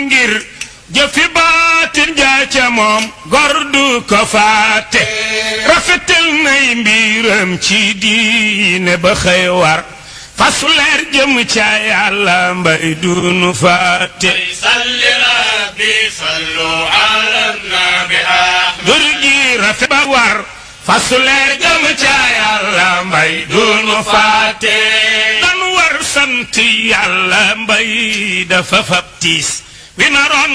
ngir jëfi baatin jaa ca moom gor du ko faate rafetal nay mbiram ci diine ba xëy war fasu leer jëm ca yàlla mbay dunu faate salli rabbi sallu ala nabi ahmad dur gi rafet ba war fasu leer jëm ca yàlla mbay dunu faate dan war sant yàlla mbay dafa fab tiis wi naroon